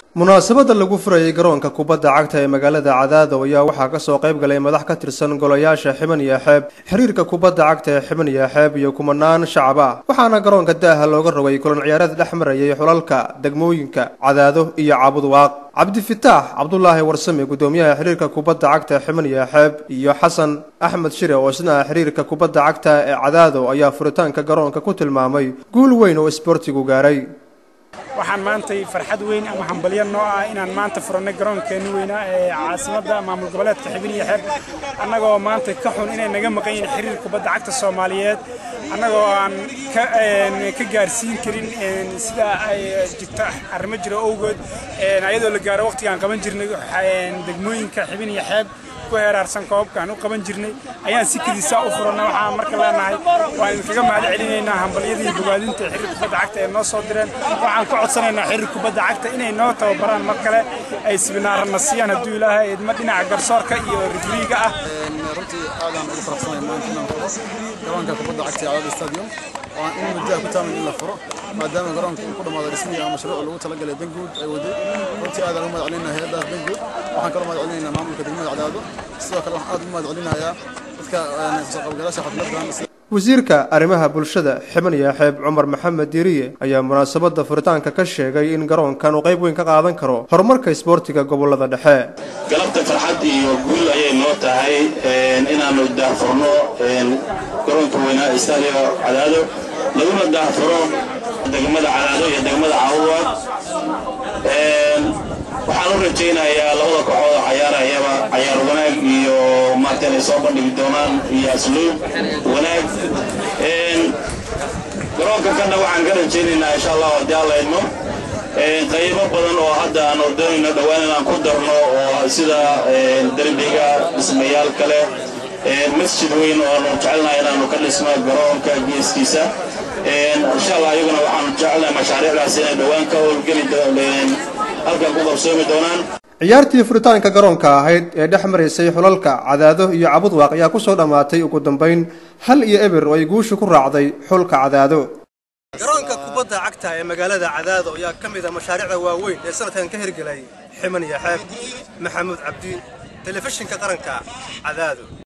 munaasabadda lagu furayay garoonka kubadda cagta ee magaalada cadaado ayaa waxaa kasoo qayb galay madax ka tirsan golayaasha xiban iyo xeeb xiriirka kubadda cagta ee xiban iyo xeeb iyo kumanaan shacab ah waxaana garoonka daaha looga rogay kulan ciyaareed dhex marayay xulalka degmooyinka cadaado iyo caabudwaaq cabdifitaax cabdulaahi warsame gudoomiyaha xiriirka kubadda cagta ee xiban iyo xeeb iyo xasan axmed shire oo isna ah xiriirka kubadda cagta ee cadaado ayaa furitaanka garoonka ku tilmaamay guul weyn oo isboortigu gaaray waxaan maantay farxad weyn ama hambalyo noo ah inaan maanta furannay garoonkeeni weynaa ee caasimadda maamul goboleedka xibin iyo xeeb annagoo maanta ka xun inay naga maqan yihiin xiriir kubadda cagta soomaaliyeed annagoo aan ka gaarsiin karin sida ay jirto arrimo jiro owgood ayadoo la gaaro waqtigaan qaban jirnay degmooyinka xibin iyo xeeb ku heeraarsan koobkaan u qaban jirnay ayaan si kadiisa u furannay waxaan marka leenahay waan idinkaga mahad celinaynaa hambalyadii bogaadinta ee xiriir kubadda cagta ee noo soo direen waxaan ku codsanaynaa xiriir kubadda cagta inay noo tababaraan mar kale ay sibinaarana siiyaan hadduu ilaahay idma dhinaca garsoorka iyo rifriiga ah runtii aadaan ugu faraxsanahay maanta inaan furo garoonka kubadda cagta ee cadaad stadium oo aan in muddo ku taaman in la furo maadaama garoonka uu ku dhammaado dhismihii ama mashruuc lagu talagalay danguud ay waday runtii aadaan ugu mahad celinaynaa hay'adaas danguud waxaan kaloo mahad celinaynaa maamulka degmada cadaado sidoo kale waxaan aad ugu mahad celinayaa dadka soo qaybgalayaasha xafladdan wasiirka arrimaha bulshada xiban iyo xeeb cumar maxamed diiriye ayaa munaasabadda furitaanka ka sheegay in garoonkan uu qayb weyn ka qaadan karo horumarka isboortiga gobolada dhexe galabta farxad iyo guul ayay noo tahay inaannu daahfurno garoonka weynaa istaadiyo cadaado laguna daahfuro degmada cadaado iyo degmada caawuwa waxaan u rajaynayaa labada kooxood oo cayaarayaba cayaar wanaag iyo maarta inay soo bandhigi doonaan iyo asluub wanaag garoonka kana waxaan ka rajaynaynaa insha allah haddii alla idmo qaybo badan oo hadda aan ordonayno dhowaan inaan ku darno oo sida derbiga dhismayaal kale masjid weyn oo aanu jecelnahay inaanu ka dhisno garoonka geeskiisa insha allah iyaguna waxaanu jecelnahay mashaariicdaas inay dhowaan ka howlgeli halkan ku qabsoomi doonaan ciyaartii furitaanka garoonka ahayd ee dhex maraysay xulalka cadaado iyo cabudwaaq ayaa kusoo dhammaatay ugu dambayn hal iyo eber oo ay guusha ku raacday xulka cadaado garoonka kubadda cagta ee magaalada cadaado ayaa ka mid a mashaariicda waaweyn ee sanadkan ka hirgelay ximan iyo xeeb maxamuud cabdi telefishinka qaranka cadaado